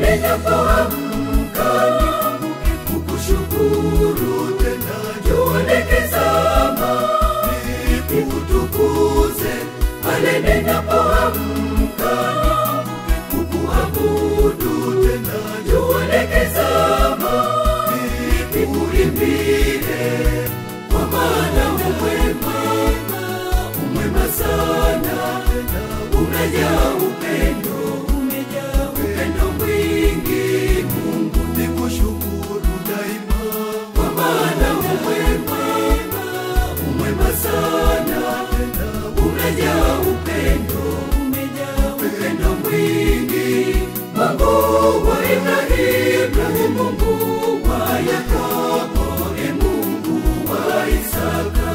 ninapoamka nikumbuke kukushukuru tena jua likizama nikutukuze pale ninapoamka nikumbuke kukuabudu tena jua likizama nikuimbie kwa maana umwema umwema sana unajaa upendo umejaa upendo mwingi mungu nikushukuru daima kwa maana umwema umwema sana unajaa upendo umejaa upendo mwingi mungu wa ibrahimu mungu wa yakobo e mungu wa isaka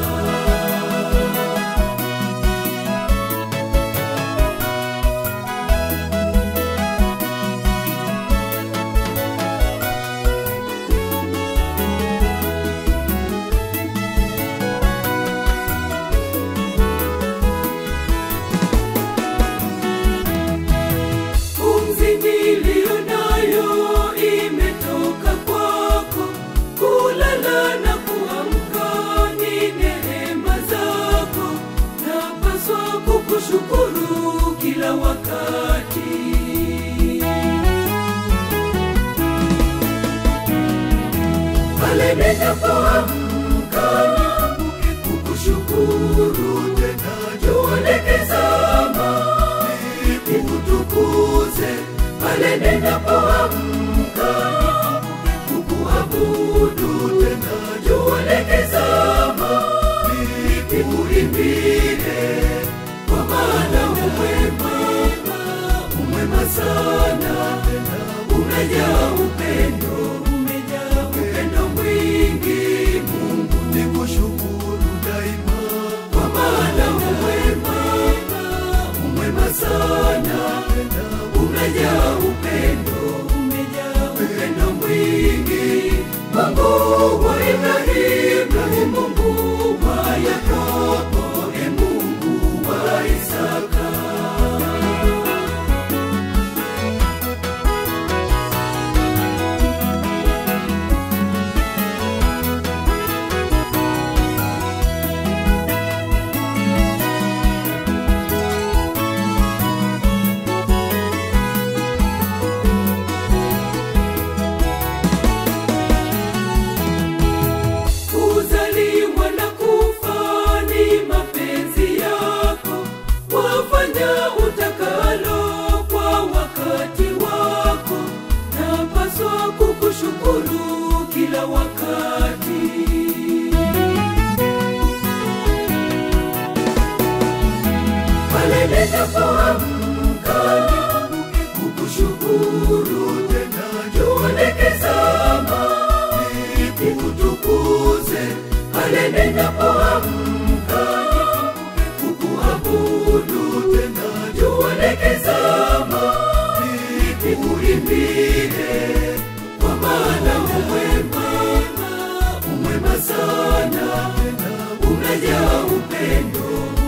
pumzi niliyo nayo imetoka kwako kulala na kuamka ni neema zako napaswa kukushukuru kila wakati pale ninapoamka nikumbuke kukushukuru tena jua likizama nikutukuze pale ninapoamka nikumbuke kukuabudu tena jua likizama nikuimbie kwa maana umwema umwema sana unajaa upendo umejaa upendo mwingi mungu nikushukuru daima kwa maana umwema umwema sana unajaa upendo umejaa upendo mwingi mungu wa ibrahimu mungu wa yakobo e mungu wa isaka kuzaliwa na kufa ni mapenzi yako wafanya utakalo kwa wakati wako napaswa kukushukuru kila wakati pale ninapoamka nikumbuke kukushukuru tena jua likizama nikutukuze pale ninapoamka nikumbuke kukuabudu tena jua likizama nikuimbie kwa maana umwema umwema sana unajaa upendo